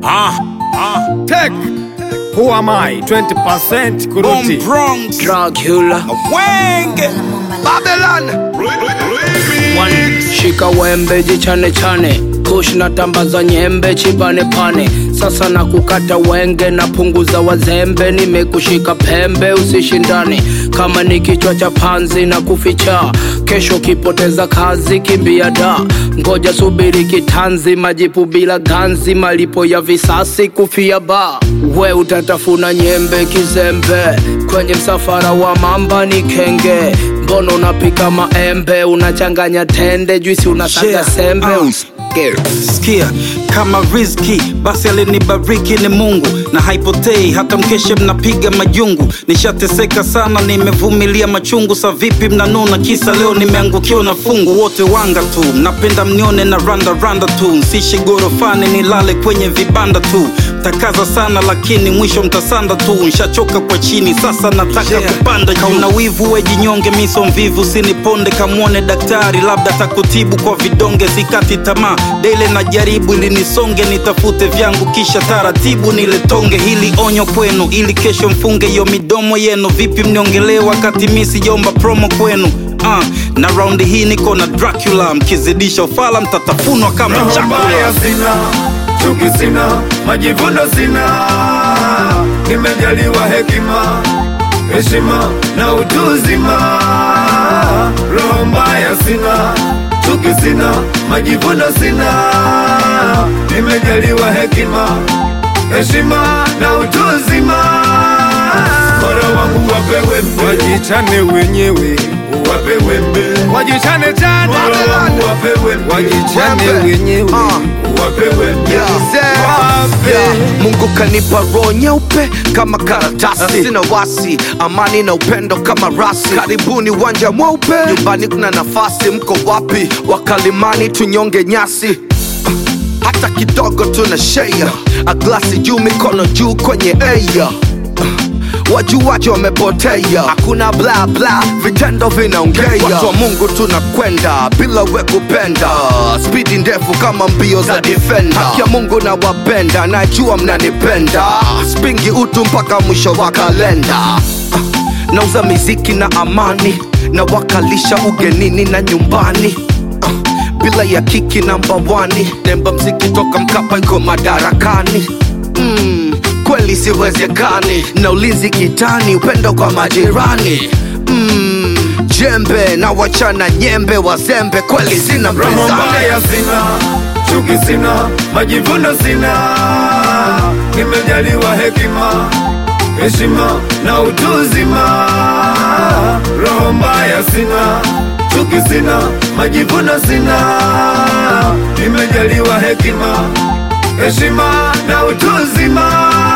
Ah, ah. Tech. Who am I? 20% Boom kuruti. Bronx. Dracula Wenge. Babylon One, shika wembe jichane chane kush na tambaza nyembe chibane pane sasa na kukata wenge na punguza wazembe nimekushika pembe usishindane kama ni kichwa cha panzi na kuficha kesho kipoteza kazi kimbia da ngoja subiri kitanzi majipu bila ganzi malipo ya visasi kufia ba we utatafuna nyembe kizembe kwenye msafara wa mamba ni kenge mbono unapika maembe unachanganya tende juisi unasaga Yeah, sembe uh. Usikie. Sikia kama rizki basi alinibariki ni Mungu na haipotei hata mkeshe mnapiga majungu. Nishateseka sana, nimevumilia machungu. Sa vipi mnanuna kisa leo nimeangukiwa na fungu? Wote wanga tu, mnapenda mnione na randa randa tu, nsishi gorofani nilale kwenye vibanda tu. Takaza sana lakini mwisho mtasanda tu, nshachoka kwa chini sasa nataka Yeah. kupanda juu. Kauna wivu wejinyonge, miso mvivu, siniponde kamwone daktari, labda takutibu kwa vidonge. Sikati tamaa dele na jaribu, ili nisonge nitafute vyangu, kisha taratibu niletonge. Hili onyo kwenu, ili kesho mfunge hiyo midomo yenu. Vipi mniongelee wakati mi sijomba promo kwenu? Uh, na raundi hii niko na Dracula, mkizidisha ufala mtatafunwa kama Roho chakula. mbaya sina, chuki sina, majivuno sina. Nimejaliwa hekima, heshima na utu uzima. Roho mbaya sina, chuki sina, majivuno sina. Nimejaliwa hekima, heshima na utu uzima. Bora wangu wapewe mbe, wajichane wenyewe, wapewe mbe, wajichane chane. Bora wangu wapewe mbe, wajichane wenyewe, wapewe mbe, wape. Mungu kanipa roho nyeupe kama karatasi, sina wasi, amani na upendo kama rasi. Karibuni uwanja mweupe, nyumbani kuna nafasi. Mko wapi wakalimani, tunyonge nyasi hata kidogo tuna share a glasi juu mikono juu kwenye air wajuaji wamepotea hakuna bla bla vitendo vinaongea watu wa mungu tunakwenda bila we kupenda spidi ndefu kama mbio za defender haki ya mungu na wapenda najua mnanipenda spingi utu mpaka mwisho wa kalenda nauza miziki na amani na wakalisha ugenini na nyumbani Ah, bila ya kiki namba wani nemba mziki toka mkapa iko madarakani mm, kweli siwezekani na ulinzi kitani upendo kwa majirani mm, jembe na wachana nyembe wazembe kweli sina Roho mpinzani mbaya sina, chuki sina, majivuno sina. Nimejaliwa hekima, heshima na utu uzima. Roho mbaya sina, chuki sina, majivuno sina. Nimejaliwa hekima, heshima na utu uzima.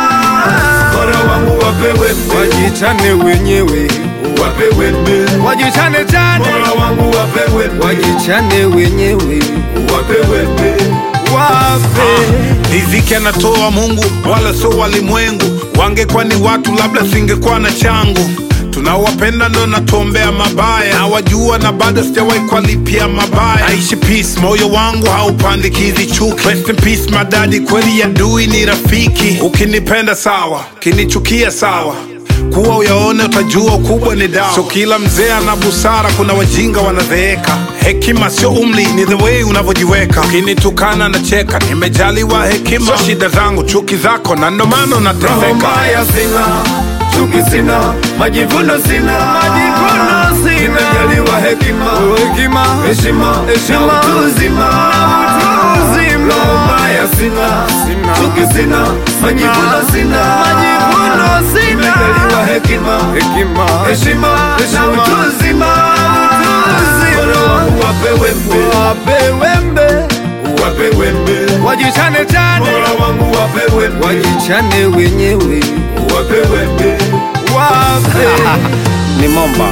Bora wangu wapewe mbe, wajichane wenyewe, wapewe mbe, wajichane chane. Bora wangu wapewe mbe, wajichane wenyewe, wapewe mbe, wape. riziki anatoa Mungu wala sio walimwengu. Wangekuwa ni watu, labda singekuwa na changu. Tunaowapenda ndo natuombea mabaya, na wajua na bado sijawahi kuwalipia mabaya. Aishi peace, moyo wangu haupandikizi chuki. Rest in peace madadi, kweli adui ni rafiki. Ukinipenda sawa, ukinichukia sawa kuwa uyaone utajua ukubwa ni dawa. So kila mzee ana busara, kuna wajinga wanazeeka. Hekima sio umri, ni the way unavyojiweka. Ukinitukana na cheka, nimejaliwa hekima. So shida zangu, chuki zako, na ndo maana Roho unateseka. mbaya sina, chuki sina, majivuno sina, majivuno sina. Nimejaliwa hekima, hekima, heshima, heshima, na utu uzima, na utu uzima. Roho mbaya sina, sina, chuki sina, majivuno sina, majivuno sina. Nimejaliwa hekima, hekima, heshima, heshima, na utu uzima, na utu uzima. Bora wangu wapewe mbe, wapewe mbe wapewe mbe, wajichane chane. Bora wangu wapewe mbe, wajichane wenyewe, wapewe mbe, wape. Ni Momba,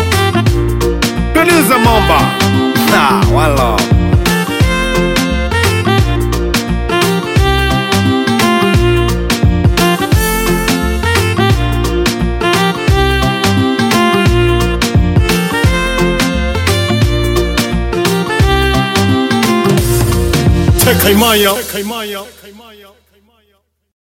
producer Momba. Ha, wala. Tekaimaya. Tekaimaya.